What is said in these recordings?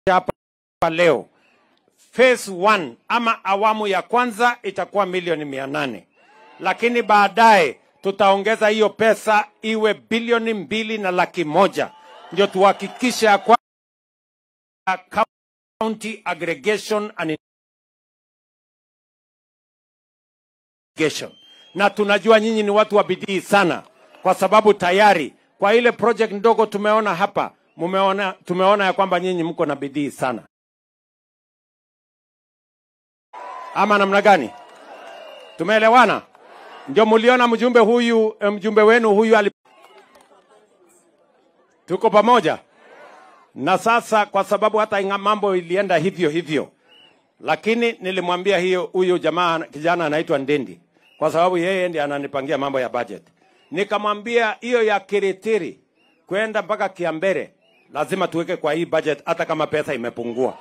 hapa leo phase one ama awamu ya kwanza itakuwa milioni mia nane lakini baadaye tutaongeza hiyo pesa iwe bilioni mbili na laki moja ndio tuhakikishe ya kwamba county aggregation and irrigation. na tunajua nyinyi ni watu wa bidii sana kwa sababu tayari kwa ile project ndogo tumeona hapa mumeona, tumeona ya kwamba nyinyi mko na bidii sana ama namna gani tumeelewana ndio muliona mjumbe huyu eh, mjumbe wenu huyu ali... tuko pamoja na sasa kwa sababu hata inga mambo ilienda hivyo hivyo lakini nilimwambia hiyo huyu jamaa kijana anaitwa Ndendi kwa sababu yeye ndiye ananipangia mambo ya budget. Nikamwambia hiyo ya Kiritiri kwenda mpaka Kiambere lazima tuweke kwa hii budget, hata kama pesa imepungua.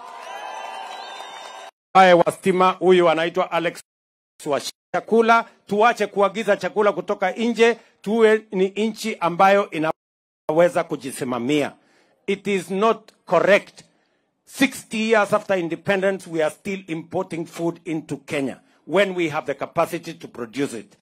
Baye wa stima huyu anaitwa Alex wa chakula, tuache kuagiza chakula kutoka nje, tuwe ni nchi ambayo inaweza kujisimamia. It is not correct 60 years after independence, we are still importing food into Kenya when we have the capacity to produce it.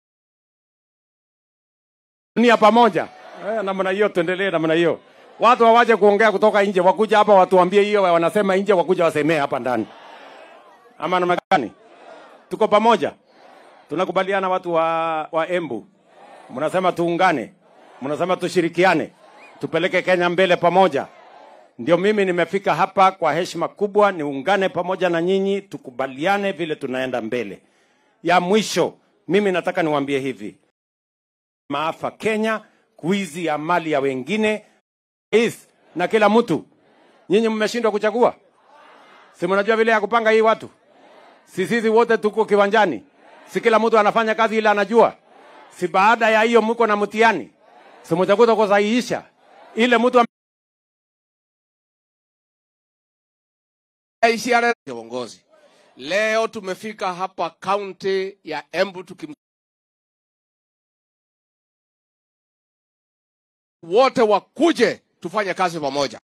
Nia pamoja eh, namna hiyo, tuendelee namna hiyo. Watu hawaje kuongea kutoka nje, wakuja hapa watuambie hiyo wanasema nje, wakuja wasemee hapa ndani, ama namna gani? Tuko pamoja, tunakubaliana. Watu wa, wa Embu mnasema tuungane, mnasema tushirikiane, tupeleke Kenya mbele pamoja. Ndio mimi nimefika hapa kwa heshima kubwa, niungane pamoja na nyinyi, tukubaliane vile tunaenda mbele. Ya mwisho, mimi nataka niwaambie hivi, maafa Kenya, kuizi ya mali ya wengine is na kila mtu. Nyinyi mmeshindwa kuchagua, si mnajua vile ya kupanga hii watu? Si sisi wote tuko kiwanjani, si kila mtu anafanya kazi ile anajua? Si baada ya hiyo mko na mtihani, si mtakuta kusahihisha ile mtu am- ishara ya uongozi. Leo tumefika hapa kaunti ya Embu tukim wote wakuje tufanye kazi pamoja.